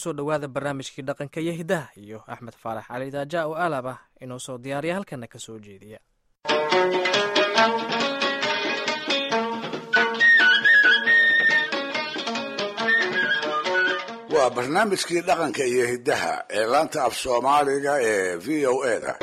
kusoo dhowaada barnaamijkii dhaqanka iyo hidaha iyo axmed faarax cali daaja oo aalab ah inuu soo diyaariya halkana ka soo jeediya waa barnaamijkii dhaqanka iyo hiddaha ee laanta af soomaaliga ee v o e da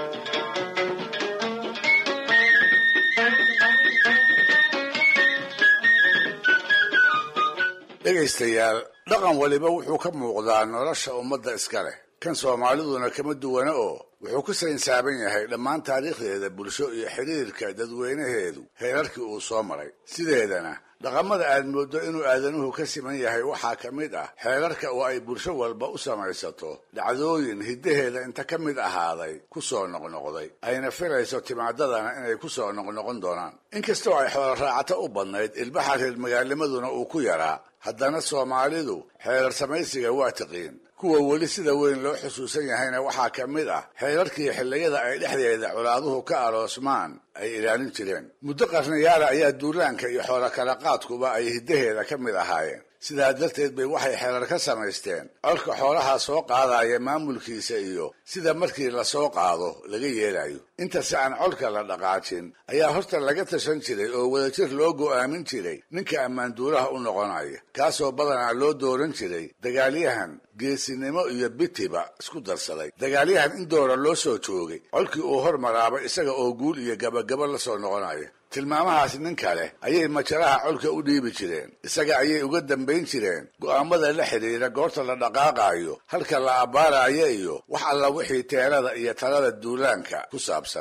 dhegaystayaal dhaqan waliba wuxuu ka muuqdaa nolosha ummadda iska leh kan soomaaliduna kama duwana oo wuxuu ku saynsaaban yahay dhammaan taariikhdeeda bulsho iyo xidhiirka dadweynaheedu heerarkii uu soo maray sideedana dhaqamada aad mooddo inuu aadanuhu ka siman yahay waxaa ka mid ah xeerarka oo ay bulsho walba u samaysato dhacdooyin hiddaheeda inta ka mid ahaaday ku soo noqnoqday ayna filayso timaadadana inay ku soo noqnoqon doonaan inkastoo ay xoolo raacato u badnayd ilbaxa reer magaalamaduna uu ku yaraa haddana soomaalidu xeerar samaysiga waa tiqiin kuwa weli sida weyn loo xusuusan yahayna waxaa ka mid ah xeerarkii xilliyada ay dhexdeeda colaaduhu ka aroosmaan ay ilaalin jireen muddo qarnayaala ayaa duulaanka iyo xoolo kala qaadkuba ay hiddaheeda ka mid ahaayeen sidaa darteed bay waxay xeerar ka samaysteen colka xoolaha soo qaadaya maamulkiisa iyo sida markii lasoo qaado laga yeelayo intase aan colka la dhaqaajin ayaa horta laga tashan jiray oo wadajir loo go'aamin jiray ninka ammaanduulaha u noqonaya kaasoo badanaa loo dooran jiray dagaalyahan geesinimo iyo bitiba isku darsaday dagaalyahan in doora loo soo joogay colkii uu hormaraabay isaga oo guul iyo gabagabo la soo noqonaya tilmaamahaas nin kale ayay majaraha colka u dhiibi jireen isaga ayay uga dambayn jireen go'aamada la xidhiira goorta la dhaqaaqaayo halka la abbaarayo iyo wax alla wixii teelada iyo talada duulaanka ku saabsan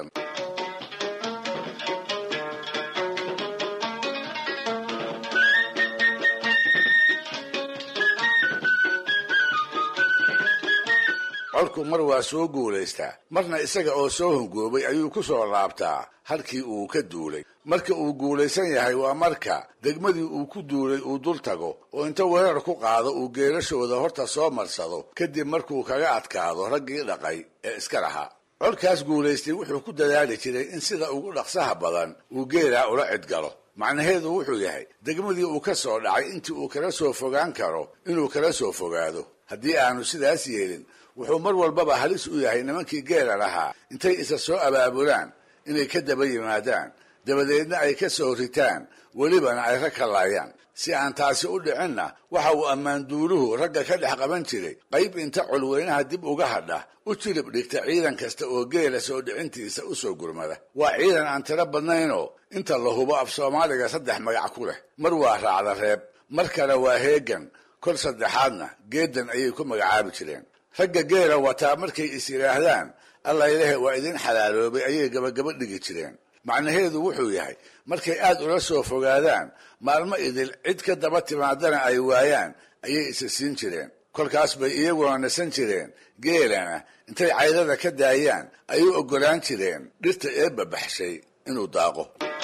colku mar waa soo guulaystaa marna isaga oo soo hongoobay ayuu ku soo laabtaa halkii uu ka duulay marka uu guulaysan yahay waa marka degmadii uu ku duulay uu dul tago oo inta weerar ku qaado uu geelashooda horta soo marsado kadib markuu kaga adkaado raggii dhaqay ee iska lahaa colkaas guulaystay wuxuu ku dadaali jiray in sida ugu dhaqsaha badan uu geelaa ula cidgalo macnaheedu wuxuu yahay degmadii uu ka soo dhacay intii uu kala soo fogaan karo inuu kala soo fogaado haddii aanu sidaas yeelin wuxuu mar walbaba halis u yahay nimankii geela lahaa intay isa soo abaabulaan inay ka daba yimaadaan dabadeedna ay ka soo ritaan welibana ay rag ka laayaan si aan taasi u dhicinna waxa uu ammaanduuluhu ragga ka dhex qaban jiray qayb inta colweynaha dib uga hadha u jilib dhigta ciidan kasta oo geela soo dhicintiisa u soo gurmada waa ciidan aan tiro badnaynoo inta la hubo af soomaaliga saddex magac ku leh mar waa raacda reeb mar kale waa heegan kol saddexaadna geedan ayay ku magacaabi jireen ragga geela wataa markay is yidhaahdaan alla ilahe waa idin xalaaloobay ayay gabagaba dhigi jireen macnaheedu wuxuu yahay markay aad ula soo fogaadaan maalmo idil cid ka daba timaadana ay waayaan ayay isa siin jireen kolkaas bay iyaguna nasan jireen geelana intay caydada ka daayaan ay u oggolaan jireen dhirta eebba baxshay inuu daaqo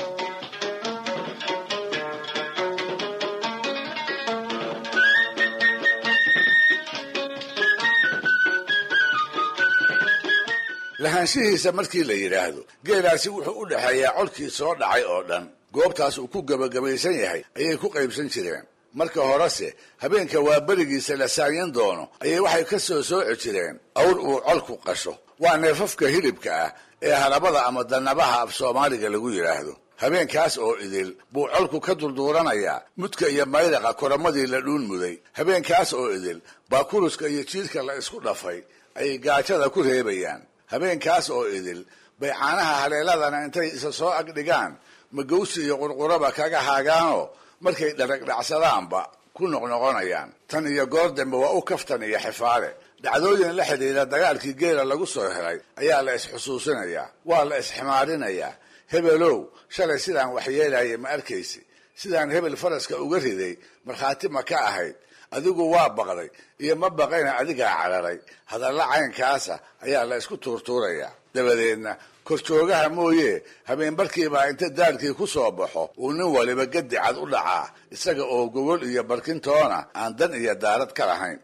lahaanshihiisa markii la yidhaahdo geelaasi wuxuu u dhexeeyaa colkii soo dhacay oo dhan goobtaas uu ku gebagabaysan yahay ayay ku qaybsan jireen marka horese habeenka waa berigiisa la saanyan doono ayay waxay ka soo sooci jireen awr uu colku qasho waa neefafka hilibka ah ee halabada ama dannabaha af soomaaliga lagu yidhaahdo habeenkaas oo idil buu colku ka dulduuranayaa mudka iyo mayraqa koramadii la dhuun muday habeenkaas oo idil baa kuruska iyo jiidka la isku dhafay ayay gaajada ku reebayaan habeenkaas oo idil bay caanaha haleeladana intay isa soo agdhigaan magawsi iyo qurquraba kaga haagaanoo markay dharagdhacsadaanba ku noqnoqonayaan tan iyo goor dambe waa u kaftan iyo xifaale dhacdooyin la xidhiidha dagaalkii geela lagu soo helay ayaa la isxusuusinayaa waa la isximaarinayaa hebelow shalay sidaan waxyeelaya ma arkaysi sidaan hebel faraska uga riday markhaati ma ka ahayd adigu waa baqday iyo ma baqayna adigaa cararay hadalla caynkaasa ayaa la isku tuurtuurayaa dabadeedna korjoogaha mooye habeenbarkiibaa inta daalkii ku soo baxo uu nin waliba gadi cad u dhacaa isaga oo gogol iyo barkintoona aan dan iyo daarad ka lahayn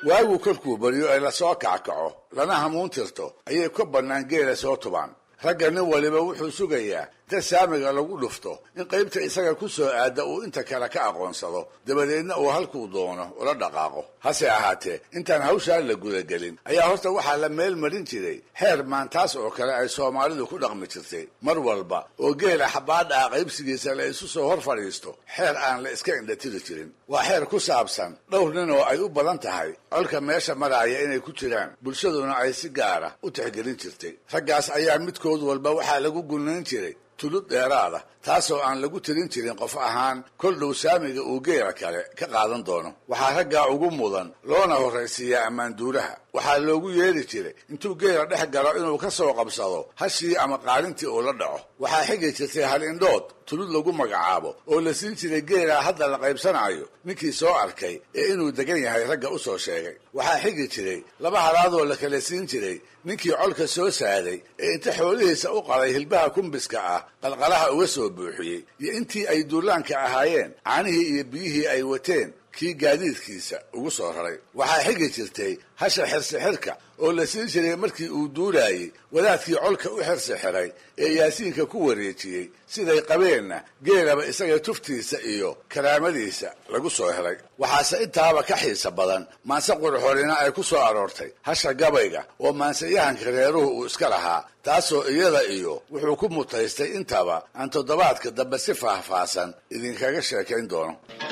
waagu kolkuu baryo ay lasoo kackaco lana hamuun tirto ayay ka bannaan geela soo tubaan ragga nin waliba wuxuu sugayaa inta saamiga lagu dhufto in qaybta isaga ku soo aadda uu inta kale ka aqoonsado dabadeedna uu halkuu doono ula dhaqaaqo hase ahaatee intaan hawshaan la gudagelin ayaa horta waxaa la meel marin jiray xeer maantaas oo kale ay soomaalidu ku dhaqmi jirtay mar walba oo geela xabaadha ah qaybsigiisa la isu soo hor fadhiisto xeer aan la iska indhatiri jirin waa xeer ku saabsan dhowr nin oo ay u badan tahay colka meesha maraaya inay ku jiraan bulshaduna ay si gaara u tixgelin jirtay raggaas ayaa midkood walba waxaa lagu gunayn jiray tulud dheeraada taasoo aan lagu tirin jirin qof ahaan kol dhow saamiga uu geela kale ka qaadan doono waxaa raggaa ugu mudan loona horraysiiyaa ammaanduulaha waxaa loogu yeedhi jiray intuu geela dhex galo inuu ka soo qabsado hashii ama qaalintii uu la dhaco waxaa xigi jirtay hal indhood tulud lagu magacaabo oo la siin jiray geelaa hadda la qaybsanayo ninkii soo arkay ee inuu degan yahay ragga u soo sheegay waxaa xigi jiray laba halaadoo la kala siin jiray ninkii colka soo saaday ee inta xoolihiisa u qaday hilbaha kumbiska ah qalqalaha uga soo buuxiyey iyo intii ay duulaanka ahaayeen caanihii iyo biyihii ay wateen kii gaadiidkiisa ugu soo raray waxaa xigi jirtay hasha xirsixirka oo la siin jiray markii uu duulaayey wadaadkii colka u xirsixiray ee yaasiinka ku wareejiyey siday qabeenna geelaba isaga tuftiisa iyo karaamadiisa lagu soo helay waxaase intaaba ka xiisa badan maanse qurxorina ay ku soo aroortay hasha gabayga oo maanseyahanka reeruhu uu iska lahaa taasoo iyada iyo wuxuu ku mutaystay intaba aan toddobaadka dambe si faahfaahsan idinkaga sheekayn doono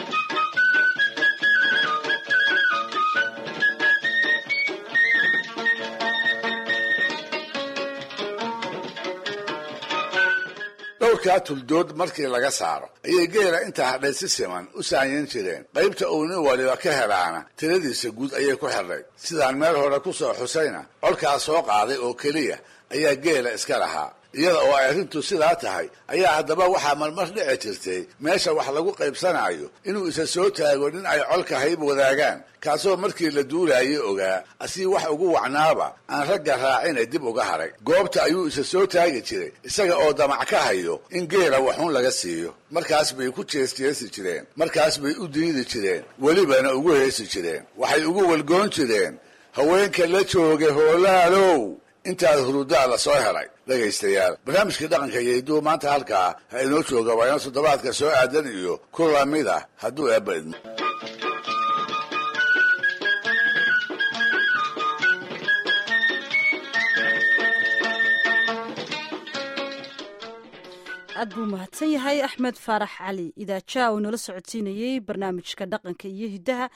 dhowrkaa tuldood markii laga saaro ayay geela intaa hadhay si siman u saanyan jireen qaybta uu nin waliba ka helaana tiradiisa guud ayay ku xidhay sidaan meel hore ku soo xusayna colkaa soo qaaday oo keliya ayaa geela iska lahaa iyada oo ay arrintu sidaa tahay ayaa haddaba waxaa marmar dhici jirtay meesha wax lagu qaybsanayo inuu isa soo taago nin ay colka hayb wadaagaan kaasoo markii la duulaayay ogaa asii wax ugu wacnaaba aan ragga raacina dib uga haray goobta ayuu isa soo taagi jiray isaga oo damac ka hayo in geela waxuun laga siiyo markaas bay ku jeesjeesi jireen markaas bay u diidi jireen welibana ugu heesi jireen waxay ugu walgoon jireen haweenka la jooga hoolaalow intaad hurudaa la soo helay dhegaystayaal barnaamijkii dhaqanka iyo hidduu maanta halkaa ha inoo jooga waa inoo toddobaadka soo aadan iyo ku lamid ah hadduu eebba idmo aad buu mahadsan yahay axmed faarax cali idaaja uu nala socodsiinayey barnaamijka dhaqanka iyo hiddaha